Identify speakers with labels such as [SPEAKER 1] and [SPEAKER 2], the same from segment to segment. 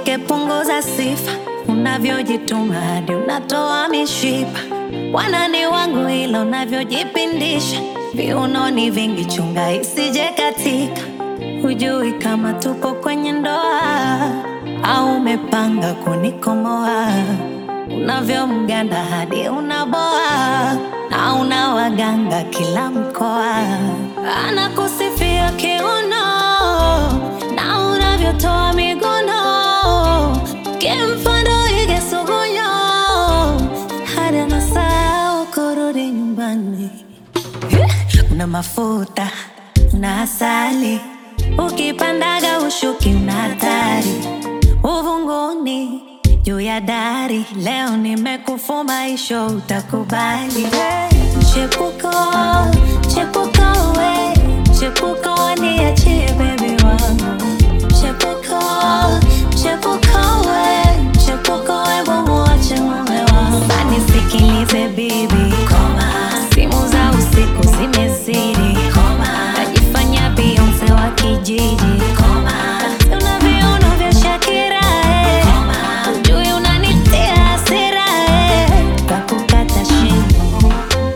[SPEAKER 1] Usishike, punguza sifa, unavyojituma hadi unatoa mishipa. Wanani wangu ila unavyojipindisha, viunoni vingi, chunga isije katika. Hujui kama tupo kwenye ndoa au umepanga kunikomoa. Unavyomganda hadi unaboa na una waganga kila mkoa, anakusifia kiuno na unavyotoa miguno, kimfano ige sugunyo hadi anasahau kurudi nyumbani. Una mafuta una asali, ukipandaga ushuki una hatari, uvunguni juu ya dari. Leo nimekufuma isho, utakubali. Chepuko, chepuko we, chepuko niachie baby wangu. Chepuko, chepuko we, chepuko we, muache mume wangu. Nisikilize bibi, simu za usiku zimezidi, najifanya Beyonce wa kijiji, una viuno vya Shakira eh. Ujui unanitia hasira eh. Kakukata shingo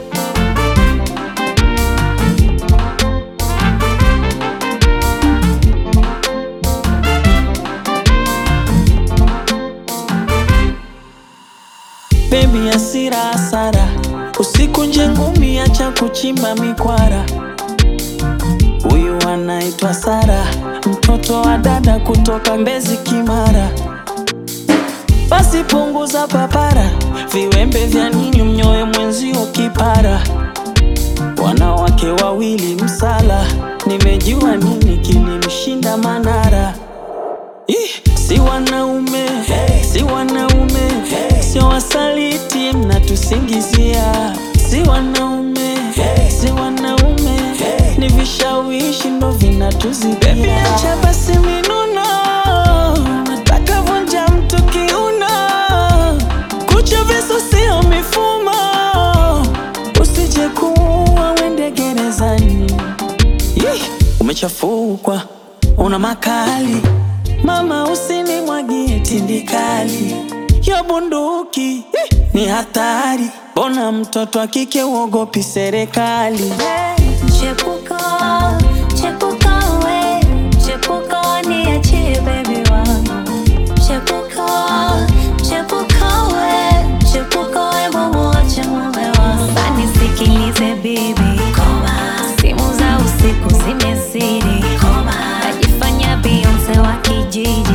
[SPEAKER 2] Baby hasira hasara, usikunje ngumi, acha kuchimba mikwara. Huyu anaitwa Sara, mtoto wa dada kutoka Mbezi Kimara. Basi punguza papara, viwembe vya nini mnyoe mwenzio kipara. Wanawake wawili msala, nimejua nini kilimshinda Manara. Ih, si wanaume si wanaume sio wasaliti mnatusingizia si wanaume si wanaume ni vishawishi ndo vinatuzidia Baby, acha basi minuno nataka vunja mtu kiuno kucha visu sio mifumo usije kuua wende gerezani Yeh, umechafukwa una makali mama, usinimwagie tindikali ya bunduki eh, ni hatari. Bona mtoto wa kike uogopi serikali?
[SPEAKER 1] Chepuko, chepuko we, chepuko niachie baby wangu. Chepuko, chepuko we, chepuko we, muache mume wangu. Nisikilize bibi, simu za usiku zimezidi, najifanya Beyonce wa kijiji